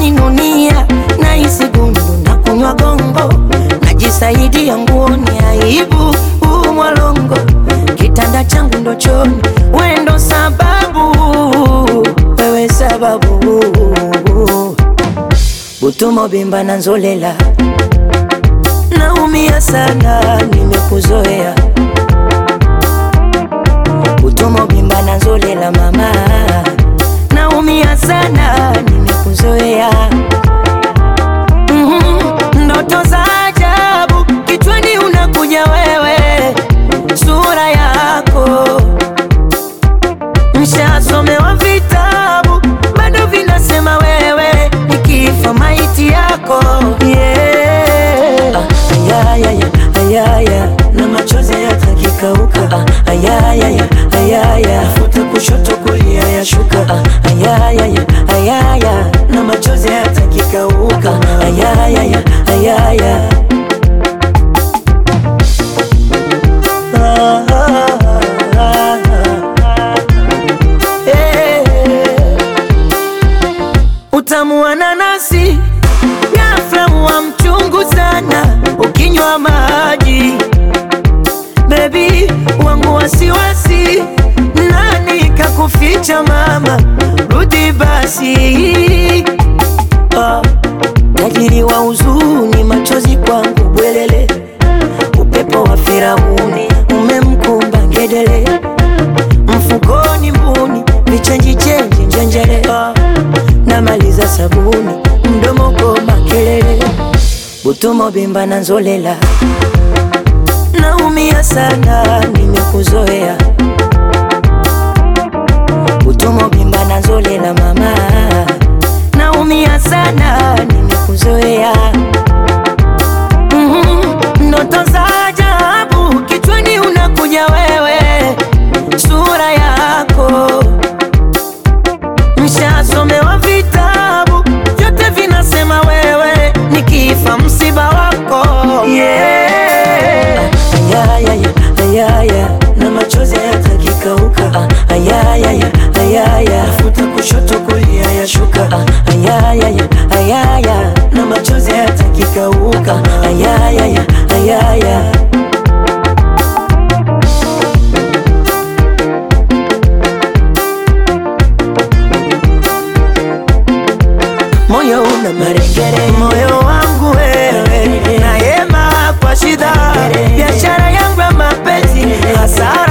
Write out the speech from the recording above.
waninunia na isi gundu na kunywa gongo najisaidia nguoni aibu huu mwalongo kitanda changu ndo choni wendo sababu wewe sababu butumo bimba na nzolela naumia sana nimekuzoea butumo bimba na nzolela mama naumia sana nimekuzoea Mhm, ndoto za ajabu kichwani unakuja wewe sura yako Nishasomewa vitabu bado vinasema wewe nikifa maiti yako yeah. Ah, ayayaya, ayaya, na machozi yatakikauka ah, ayayaya, ayaya, futa kushoto kulia yashuka ah, ayayaya, ayaya, na machozi yatakikauka ah, ayayaya, ayaya. Ah, ah, ah, ah. Eh. Utamu wa nanasi ghafla wa mchungu sana ukinywa maji. Bebi wangu wasiwasi, nani kakuficha mama? Rudi basi. Ah, tajiri wa huzuni, machozi kwangu bwelele, upepo wa Firauni umemkumba ngedele mfukoni mbuni vichenji chenji njenjele Ah, namaliza sabuni mdomo goma kelele butumo bimba na nzolela naumia sana nimekuzoea butumo bimba na nzolela mama naumia sana nimekuzoea Mhm, ndoto za ajabu kichwani unakuja wewe sura yako Nishasomewa vitabu vyote vinasema wewe nikifa msiba wako yeah. Ayayaya, ayaya, na machozi yatakikauka ah, ayayaya, ayaya, futa kushoto kulia yashuka ah, ayayaya, ayaya, na machozi yatakikauka ah, ayayaya, ayaya. moyo una marekere, moyo wangu wewe, nayema kwa shida, biashara yangu ya mapenzi hasa